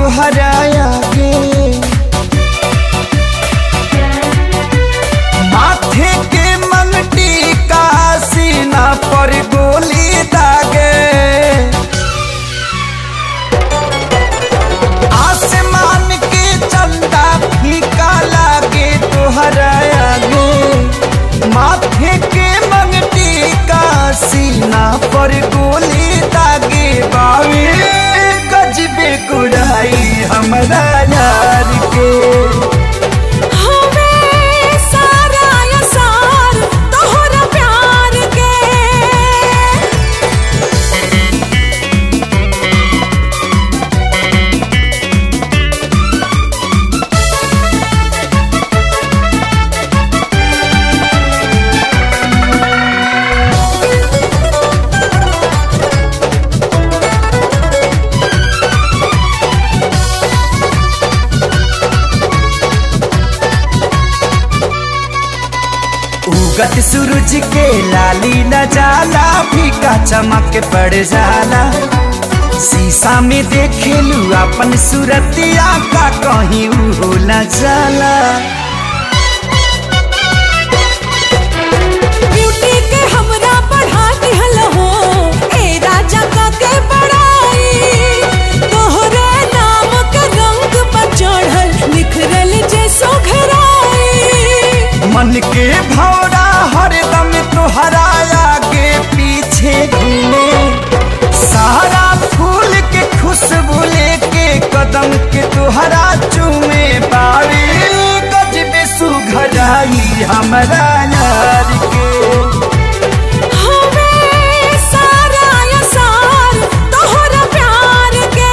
तुहरा आगे माथे के मंगटी का सीना पर गोली दागे आसमान के चंदा फीका लागे तुहरा आगे माथे के मंगटी का सीना पर गोली दागे बावे गजबे कुड़ाई हमरा यार के हमें सारा असार तोहरा प्यार के उगत सूरज के लाली न जाला फीका चमक पड़ जाला शीशा में देखेलू अपन सूरतिया का कहीं हो न जाला ब्यूटी के हमरा बढ़ा दिहल हो ए राजा का के बड़ाई तोहरे नाम के रंग पर चढ़ल निखरल जैसो घराई मन के भौरा हरदम तोहरा आगे पीछे घूमे सारा फूल के खुशबू लेके कदम के तोहरा चूमे पावे गजबे सुघराई हमरा यार के हमें सारा असार तोहरा प्यार के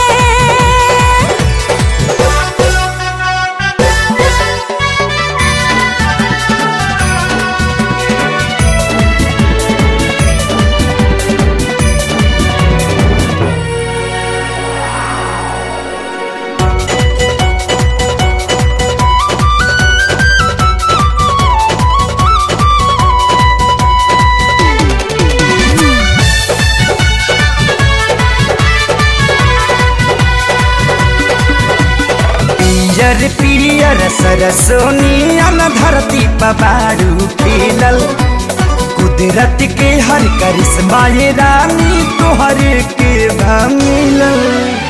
पियर पियर सरसोनियन धरती पबारू खिलल कुदरत के हर करिश्मा ये रानी तोहर के भा मिलल